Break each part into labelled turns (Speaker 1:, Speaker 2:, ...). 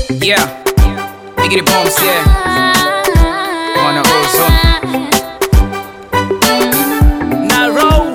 Speaker 1: Yeah, Biggie Bombs, yeah. On the ozone. Naro.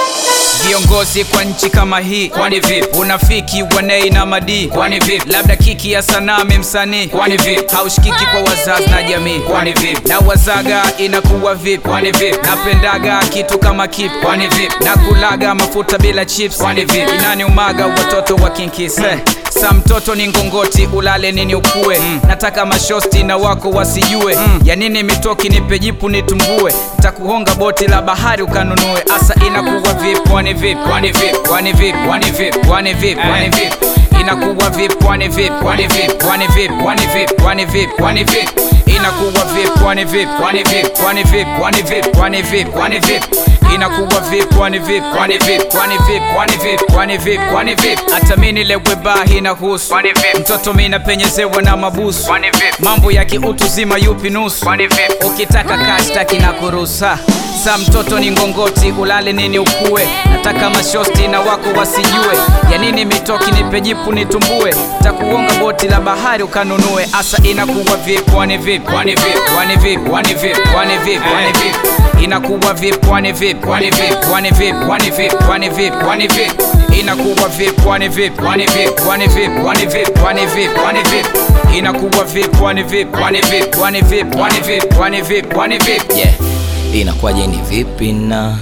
Speaker 1: Viongozi kwa nchi kama hii, kwani vipi? Unafiki wanei na madii, kwani vipi? Labda kiki ya sanaa msanii, kwani vipi? Haushikiki kwa wazazi na jamii, kwani vipi? Na wazaga inakuwa vipi, kwani vipi? Napendaga kitu kama kipi, kwani vipi? Nakulaga mafuta bila chips, kwani vipi? Inani umaga watoto wa kinkise sa mtoto ni ngongoti ulale nini ukue mm. nataka mashosti na wako wasijue mm. ya nini mitoki nipe jipu nitumbue takuhonga boti la bahari ukanunue asa inakuwa vipi kwani vipi kwani vipi kwani vipi kwani vipi kwani vipi kwani vipi inakuwa vipi kwani vipi kwani vipi kwani vipi kwani vipi kwani vipi kwani vipi inakuwa vipi kwani vipi kwani vipi kwani vipi kwani vipi kwani vipi kwani vipi inakuwa vipi kwani vipi kwani vipi kwani vipi kwani vipi kwani vipi kwani vipi hata mimi nilewe bahi na husu kwani vipi mtoto mimi napenyezewa na mabusu kwani vipi mambo ya kiutu zima yupi nusu kwani vipi ukitaka kashtaki na kurusa sa mtoto ni ngongoti ulale nini ukue nataka mashosti na wako wasijue ya nini mitoki nipe jipu nitumbue takuonga boti la bahari ukanunue asa inakuwa vipi kwani vipi kwani vipi kwani vipi kwani vipi kwani vipi kwani vipi inakuwa vipi kwani vipi kwani vipi kwani vipi kwani vipi kwani vipi kwani vipi inakuwa vipi kwani vipi kwani vipi kwani vipi kwani vipi kwani vipi kwani vipi inakuwa vipi kwani vipi kwani vipi kwani vipi kwani vipi kwani vipi kwani vipi
Speaker 2: yeah inakuwaje ni vipi na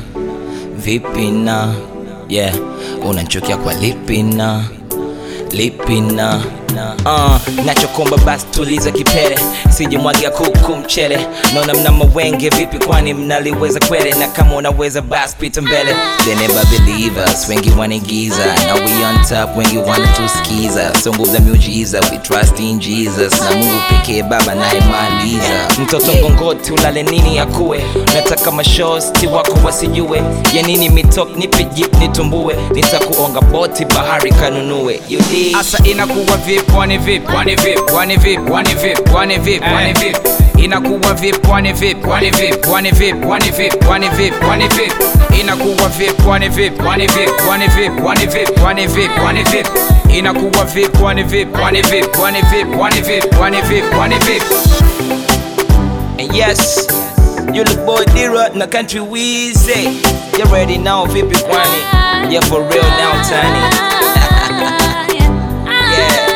Speaker 2: vipi na yeah unanchokia kwa lipi na lipi na uh, nachokomba basi tuliza kipere sijimwagia kuku mchele naona mna mawenge vipi kwani mnaliweza kwele na kama unaweza basi pita mbele they never believe us wengi wanaigiza now we on top wengi wanatusikiza songo za miujiza we trust in jesus na mungu pekee baba nayemaliza mtoto ngongoti ulale nini akuwe nataka mashosti wako wasijue ya nini mitok nipe jip nitumbue nitakuonga boti bahari kanunue you dig?
Speaker 1: asa inakuwa vipi kwani vipi kwani vipi kwani vipi kwani vipi kwani vipi kwani vipi inakuwa vipi kwani vipi kwani vipi kwani vipi kwani vipi kwani vipi kwani vipi inakuwa vipi kwani vipi kwani vipi kwani vipi kwani vipi kwani vipi kwani vipi inakuwa vipi kwani vipi kwani vipi kwani vipi kwani vipi kwani vipi kwani vipi
Speaker 2: And yes, you look boy D-Rod na country Weezy. You ready now, vipi kwani? Yeah, for real now, Tani. Yeah.